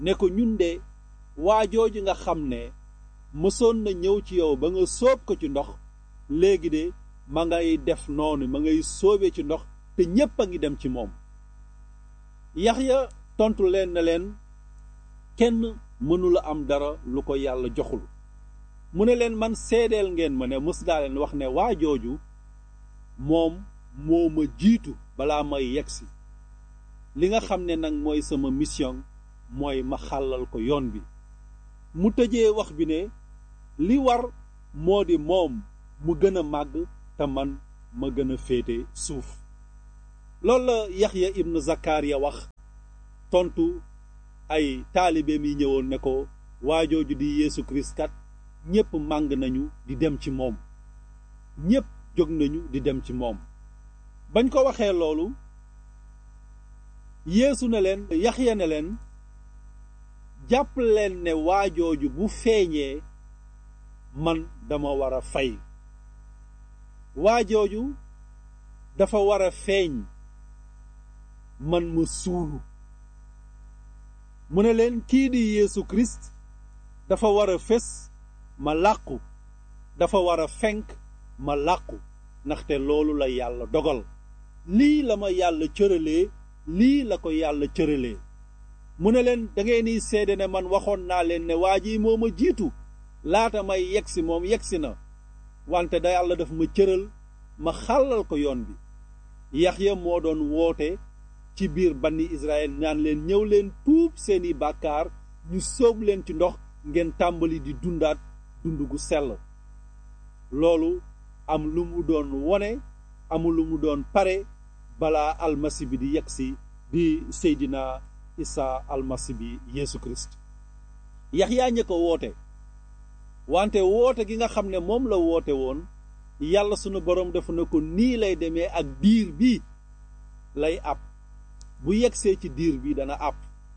ne ko ñun de waa jooju nga xam ne mësoon na ñëw ci yow ba nga sóob ko ci ndox léegi de ma ngay def noonu ma ngay sóobee ci ndox te ñépp a ngi dem ci moom Yaxya tontu leen na leen kenn mënula am dara lu ko yàlla joxul mu ne leen man seedeel ngeen ma ne mës naa leen wax ne waa jooju moom moo ma jiitu balaa may yegsi li nga xam ne nag mooy sama mission mooy ma xàllal ko yoon bi mu tëjee wax bi ne li war moo di moom mu gën a màgg te man ma gën a féete suuf loolu la Yaxya ibn Zakariya wax tontu ay taalibeem yi ñëwoon ne ko waajooju di Yeesu Kirist kat ñépp màng nañu di dem ci moom ñépp jóg nañu di dem ci moom bañ ko waxee loolu Yeesu ne leen Yaxya ne leen jàpp leen ne waajooju bu feeñee man dama war a fay waajooju dafa war a feeñ man ma suulu mu ne leen kii di Yeesu Kirist dafa war a fés ma làqu dafa war a fenk ma làqu ndaxte loolu la yàlla dogal lii la ma yàlla cëralee lii la ko yàlla cëralee mu ne leen da ngeen ni seede ne man waxoon naa leen ne waa ji moo ma jiitu laata may yegsi moom yegsi na wante da yàlla daf ma cëral ma xàllal ko yoon bi Yaxya moo doon woote ci biir banni Israël naan leen ñëw leen tuub seeni bàkkaar ñu sóob leen ci ndox ngeen tàmbali di dundaat dund gu sell loolu am lu mu doon wone amul lu mu doon pare balaa almasi bi di yegsi di Seydina Isa almasi bi Yeesu Kirist Yaxya ña ko woote wante woote gi nga xam ne moom la woote woon yàlla sunu boroom dafa ne ko nii lay demee ak diir bi lay àpp bu yegsee ci diir bi dana àpp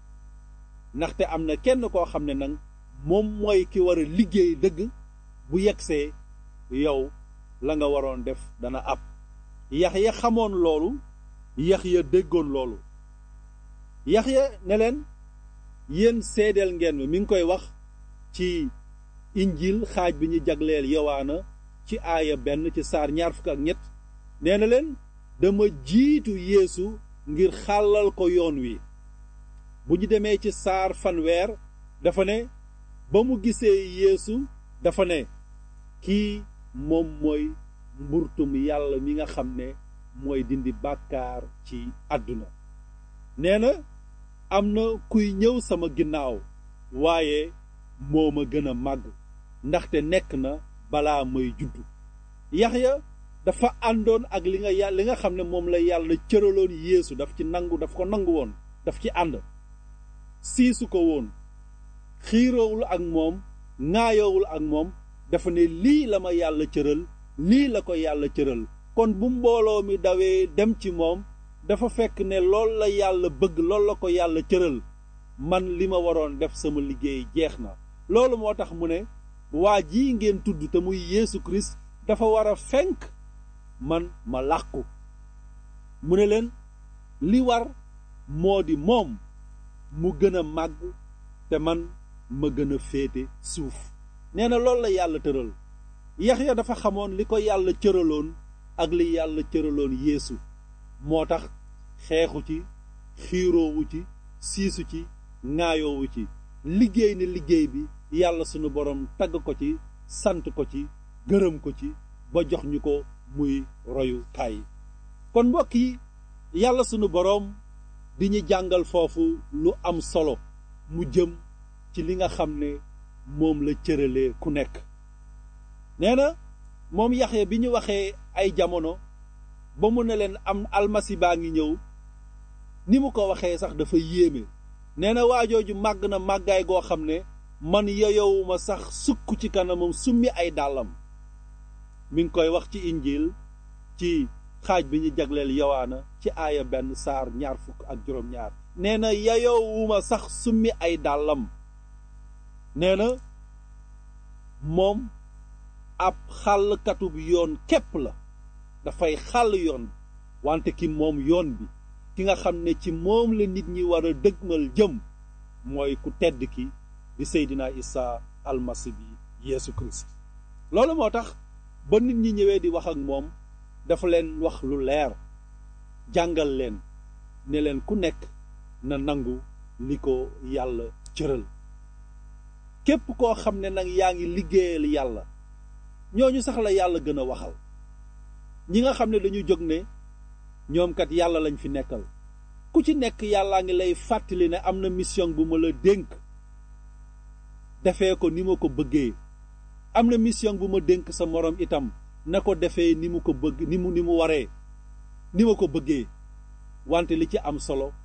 ndaxte am na kenn koo xam ne nag moom mooy ki war a liggéey dëgg bu yegsee yow la nga waroon def dana àpp Yaxya xamoon loolu Yaxya déggoon loolu Yaxya ne leen yéen seedeel ngeen mi mi ngi koy wax ci injil xaaj bi ñu jagleel yowaana ci aaya benn ci saar ñaar fukk ak ñett nee na leen dama jiitu yeesu ngir xàllal ko yoon wi bu ñu demee ci saar fanweer dafa ne ba mu gisee yeesu dafa ne kii moom mooy mburtum yàlla mi nga xam ne mooy dindi bàkkaar ci àdduna nee na am na kuy ñëw sama ginnaaw waaye moo ma gën a màgg ndaxte nekk na balaa may juddu Yaxya dafa àndoon ak li nga yà li nga xam ne moom la yàlla cëraloon yeesu daf ci nangu daf ko nangu woon daf ci ànd siisu ko woon xiiroowul ak moom ŋaayoowul ak moom dafa ne lii la ma yàlla cëral lii la ko yàlla cëral kon bu mbooloo mi dawee dem ci moom dafa fekk ne lool la yàlla bëgg lool la ko yàlla cëral man li ma waroon def sama liggéey jeex na loolu moo tax mu ne waa jii ngeen tudd te muy Yeesu Kirist dafa war a fenk man ma làqu mu ne leen li war moo di moom mu gën a màgg te man ma gën a féete suuf nee na loolu la yàlla tëral Yaxya dafa xamoon li ko yàlla cëraloon ak li yàlla cëraloon Yeesu moo tax xeexu ci xiiroowu ci siisu ci ŋaayoowu ci liggéey ne liggéey bi yàlla sunu borom tagg ko ci sant ko ci gërëm ko ci ba jox ñu ko muy royu kaay kon mbokk yi yàlla sunu boroom di ñu jàngal foofu lu am solo mu jëm ci li nga xam ne moom la cëralee ku nekk nee na moom Yaxya bi ñu waxee ay jamono ba mu ne leen am almasi baa ngi ñëw ni mu ko waxee sax dafa yéeme nee na waajooju màgg na màggaay goo xam ne man yeyowuma sax sukk ci kanamam summi ay dàllam mi ngi koy wax ci injil ci xaaj bi ñu jagleel yowaana ci aaya benn saar ñaar fukk ak juróom-ñaar nee na yeyowuma sax summi ay dàllam nee na moom ab xàllkatub yoon képp la dafay xàll yoon wante ki moom yoon bi ki nga xam ne ci moom la nit ñi war a dëgmal jëm mooy ku tedd ki di Seydina Isa almasi bi Yeesu Christ loolu moo tax ba nit ñi ñëwee di wax ak moom dafa leen wax lu leer jàngal leen ne leen ku nekk na nangu li ko yàlla cëral képp koo xam ne nag yaa ngi liggéeyal yàlla ñooñu sax la yàlla gën a waxal ñi nga xam ne dañu jóg ne ñoom kat yàlla lañ fi nekkal ku ci nekk yàllaa ngi lay fàttali ne am na mission bu ma la dénk defee ko ni ma ko bëggee am na mission bu ma dénk sa moroom itam na ko defee ni mu ko bëgg ni mu ni mu waree ni ma ko bëggee wante li ci am solo